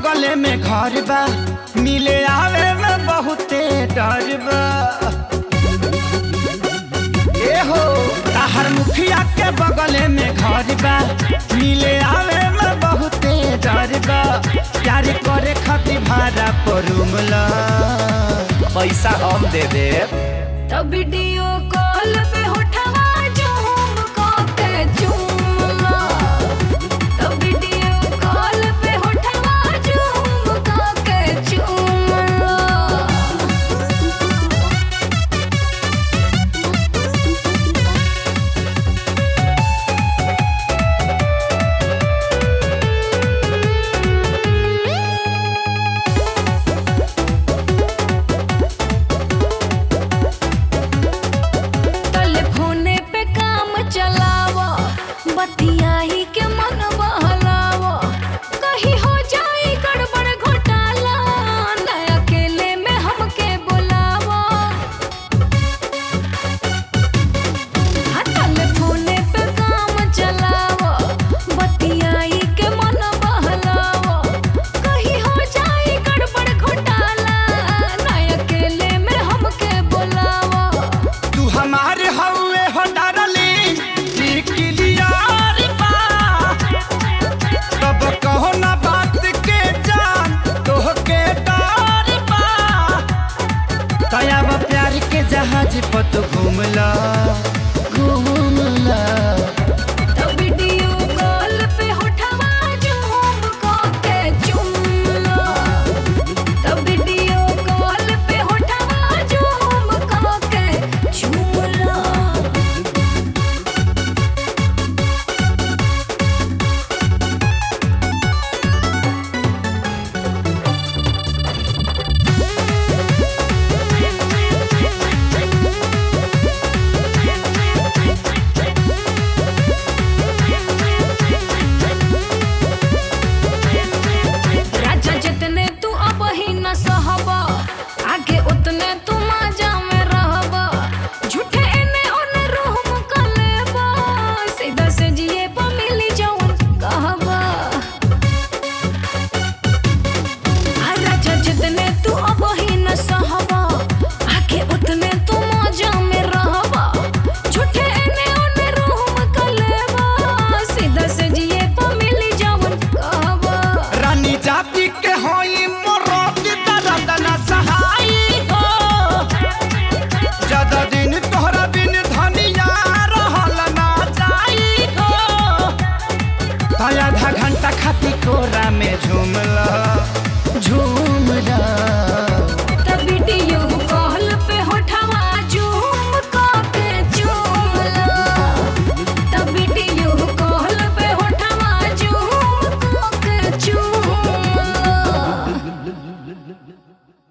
बगले में घर बा मिले आवे में बहुते डर बा ए हो ताहर मुखिया के बगले में घर बा मिले आवे में बहुते डर बा प्यार करे खातिर भाड़ा पर रूम ला पैसा हम दे देब तब वीडियो कॉल पे उठवा झूम के चूमला तब वीडियो कॉल पे उठवा झूम के चूमला टेलीफोने पे काम चलावा बतियाही के मन बहलावा कहीं हो जाए गड़बड़ घोटाला न अकेले में हमके बुलावा हाँ, टेलीफोने पे काम चलावा बतियाही के मन बहलावा कहीं हो जाए गड़बड़ घोटाला न अकेले में हमके बुलावा तू हमारे हवे हो डारली क्लियर बा तब कहो ना बात के जान तोह के डर बा तयाब प्यार के जहाज पर तू घूमला घूमला तो वीडियो कॉल पे उठवा झूम के चुमला तो वीडियो कॉल पे उठवा झूम के चुमला राजा जितने तू अब ही न सहबा आगे उतने तू माजा में रहबा झूठे एने ओने रूह मुका लेबा सीधा से जिए पा मिली जौन कहबा आ राजा जितने तू अब ही न सहबा आगे उतने तू माजा में रहबा झूठे एने ओने रूह मुका लेबा सीधा से जिए पा मिली जौन कहबा रानी जाति के होई मोरोत दर्द न सहाई हो ज्यादा दिन तोहरा बिन धनिया रहल ना जाई हो तो आधा घंटा खाती कोरा में झूमला झूम